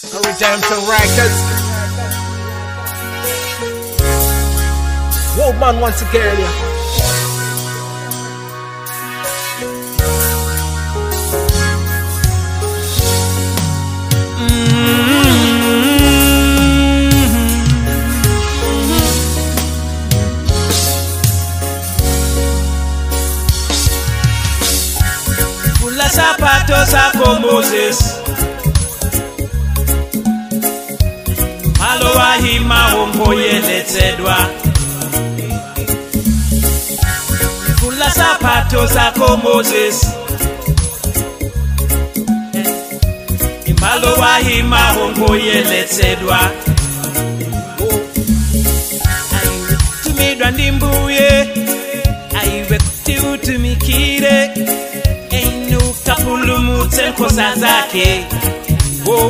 Redemption Records. Whoa, man, once again, yeah. Vula sapato zako Moses malo wahima wongoyeletsedwa Vula sapato zako Moses malo wahima wongoyeletsedwa Aiwe tumidwa ndi mbuye aiwe kuti utumikire einuka pulumutse nkosa zake wo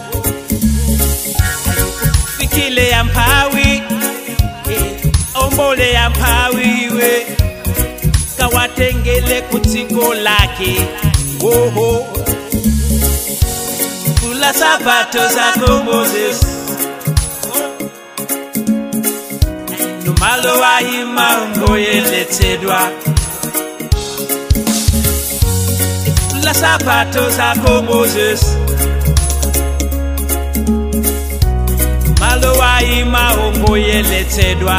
fikile ya mpawi eh, ombole ya mpawi we kawatengele kutsiko lake woho kula sapato zako moses numalo wahima ungoyeletsedwa la sapato zako Moses malo waima ongoyeletsedwa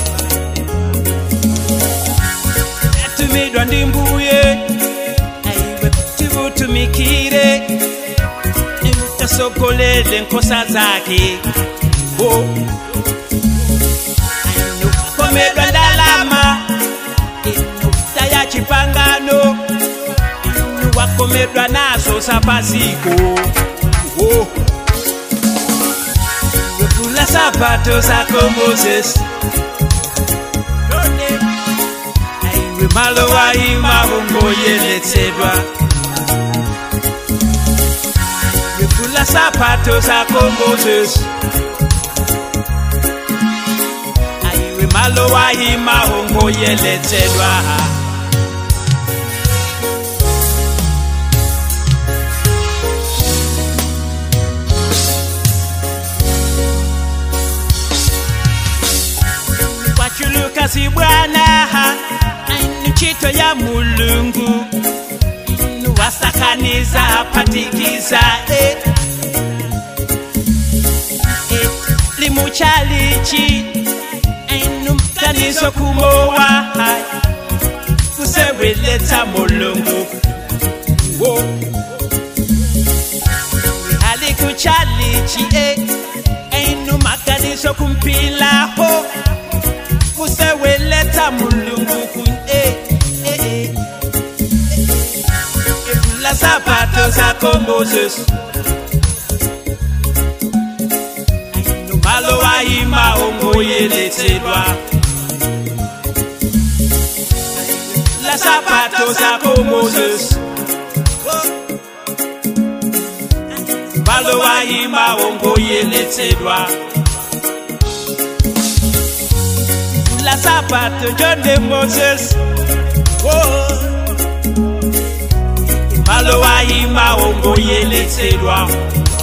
yatumidwa ndi mbuye aiwe kuti utumikire utasogolele nkosa zake o komedwa ndalama inuta ya chipangano wakomedwa nazo sapaziko oh. wekula sapato zako moses Tone. aiwe malo waima ungoyeletsedwa wekula sapato zako moses aiwe malo waima ungoyeletsedwa wachulukazi bwana ainu chito ya mulungu inu wasakaniza patikiza eh. Eh, limuchalichi ainu mkaniso kumowa kuseweletsa mulungu wo alikuchalichi eh. ainu makaniso kumpilaho kuseweleta mulungu kun eh, eh, eh. Evula sapato zako Moses Aino malo waima ongoyeletsedwa La sapato zako Moses Malo waima ongoyeletsedwa la sapato John de Moses. Oh. Malo wahima ongoyeletsedwa